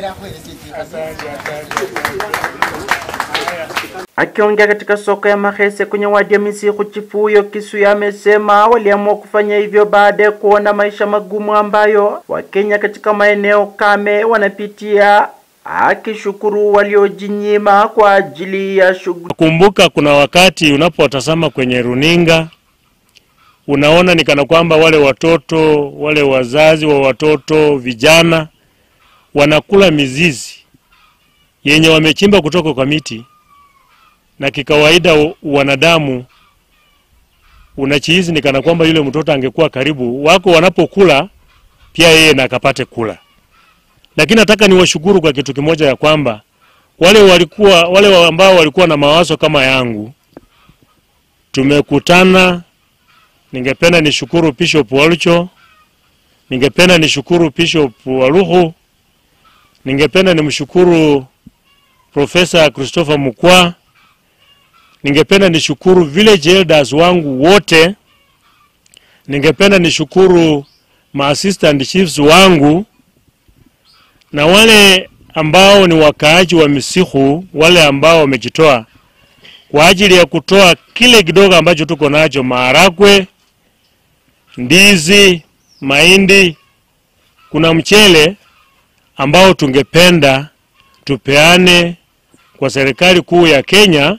Akiongea katika soko ya Mahese kwenye wadi ya Misihu, chifu huyo Kisuya amesema waliamua kufanya hivyo baada ya kuona maisha magumu ambayo Wakenya katika maeneo kame wanapitia, akishukuru waliojinyima kwa ajili ya shughuli. Kumbuka, kuna wakati unapotazama kwenye runinga unaona ni kana kwamba wale watoto wale wazazi wa watoto vijana wanakula mizizi yenye wamechimba kutoka kwa miti, na kikawaida wanadamu unachihizi ni kana kwamba yule mtoto angekuwa karibu wako wanapokula pia yeye na akapate kula. Lakini nataka niwashukuru kwa kitu kimoja ya kwamba wale walikuwa wale ambao walikuwa na mawazo kama yangu tumekutana. Ningependa nishukuru Bishop Walucho, ningependa nishukuru Bishop Waluhu, ningependa nimshukuru Profesa Christopher Mukwa, ningependa nishukuru village elders wangu wote, ningependa nishukuru ma assistant chiefs wangu na wale ambao ni wakaaji wa Misihu, wale ambao wamejitoa kwa ajili ya kutoa kile kidogo ambacho tuko nacho, maharagwe, ndizi, mahindi, kuna mchele ambao tungependa tupeane kwa serikali kuu ya Kenya.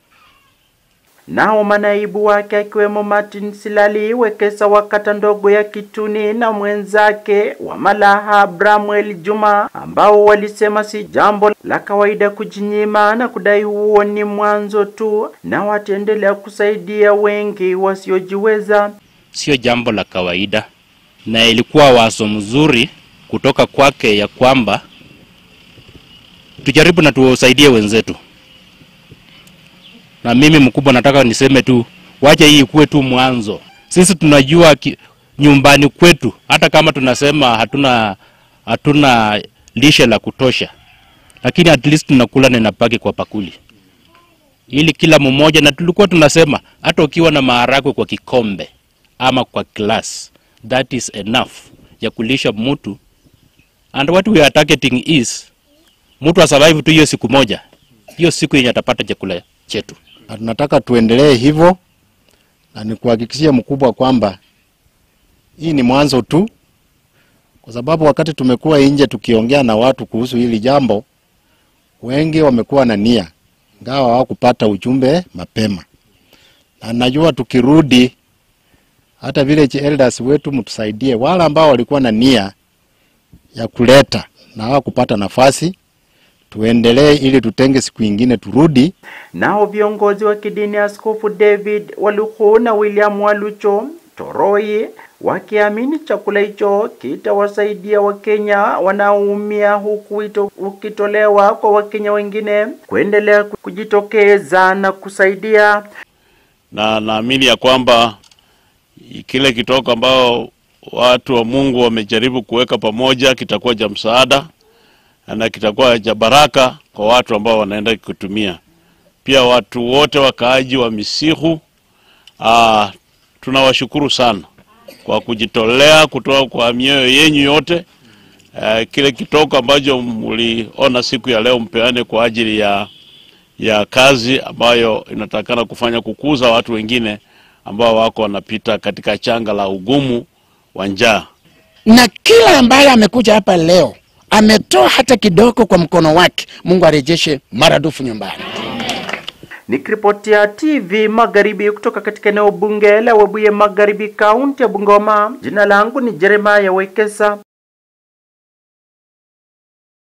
Nao manaibu wake akiwemo Martin Silali Wekesa wa kata ndogo ya Kituni na mwenzake wa Malaha Bramwel Juma, ambao walisema si jambo la kawaida kujinyima na kudai huo ni mwanzo tu, na wataendelea kusaidia wengi wasiojiweza. Sio jambo la kawaida, na ilikuwa wazo mzuri kutoka kwake ya kwamba tujaribu na tuwasaidie wenzetu na mimi mkubwa nataka niseme tu, wacha hii ikuwe tu mwanzo. Sisi tunajua ki, nyumbani kwetu hata kama tunasema hatuna hatuna lishe la kutosha, lakini at least tunakula na inabaki kwa pakuli, ili kila mmoja, na tulikuwa tunasema hata ukiwa na maharagwe kwa kikombe ama kwa glass, that is enough ya kulisha mtu, and what we are targeting is mtu asurvive tu hiyo siku moja, hiyo siku yenye atapata chakula chetu na tunataka tuendelee hivyo, na nikuhakikishia mkubwa kwamba hii ni mwanzo tu, kwa sababu wakati tumekuwa nje tukiongea na watu kuhusu hili jambo, wengi wamekuwa na nia, ingawa hawakupata ujumbe mapema, na najua tukirudi, hata village elders wetu mtusaidie, wale ambao walikuwa na nia ya kuleta na hawakupata nafasi tuendelee ili tutenge siku ingine turudi. Nao viongozi wa kidini Askofu David Waluhu na William Walucho Toroi wakiamini chakula hicho kitawasaidia Wakenya wanaoumia, huku wito ukitolewa kwa Wakenya wengine kuendelea kujitokeza na kusaidia. Na naamini ya kwamba kile kitoko ambao watu wa Mungu wamejaribu kuweka pamoja kitakuwa cha msaada na kitakuwa cha baraka kwa watu ambao wanaenda kutumia. Pia watu wote wakaaji wa Misihu, aa, tunawashukuru sana kwa kujitolea kutoka kwa mioyo yenyu yote. Aa, kile kitoko ambacho mliona siku ya leo mpeane kwa ajili ya, ya kazi ambayo inatakana kufanya kukuza watu wengine ambao wako wanapita katika changa la ugumu wa njaa, na kila ambaye amekuja hapa leo ametoa hata kidogo kwa mkono wake, Mungu arejeshe maradufu nyumbani. Nikiripotia TV Magharibi kutoka katika eneo bunge la Webuye Magharibi, kaunti ya Bungoma, jina langu ni Jeremiah Wekesa.